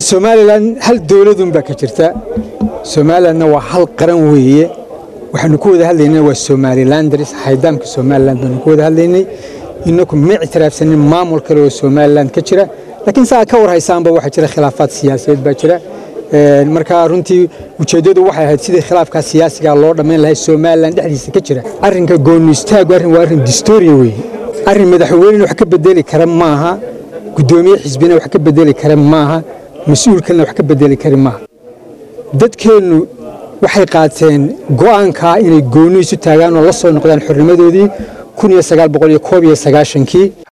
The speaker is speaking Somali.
somalilan hal dowladunbaa ka jirta somalilanna waa hal qaran weeye waxaanu ku wada hadlaynaa waa somalilanders haydaamka somalilan baanu ku wada hadlaynay inaku ma ictiraafsanin maamul kale oo somalilan ka jira laakiin saa ka war haysaanba waxaa jira khilaafaad siyaasadeed baa jira markaa runtii ujeeddadu waxay ahayd sidii khilaafkaa siyaasiga loo dhammayn lahay somalilan dhexdiisa ka jira arrinka gooni istaagu arrin waa arrin distoria weeye arrin madaxweynena wax ka bedeli kara maaha guddoomiye xisbina wax ka bedeli kara maaha mas-uul kalena wax ka bedeli kari maaha dadkeennu waxay qaateen go'aankaa inay gooni isu taagaan oo la soo noqdaan xornimadoodii kii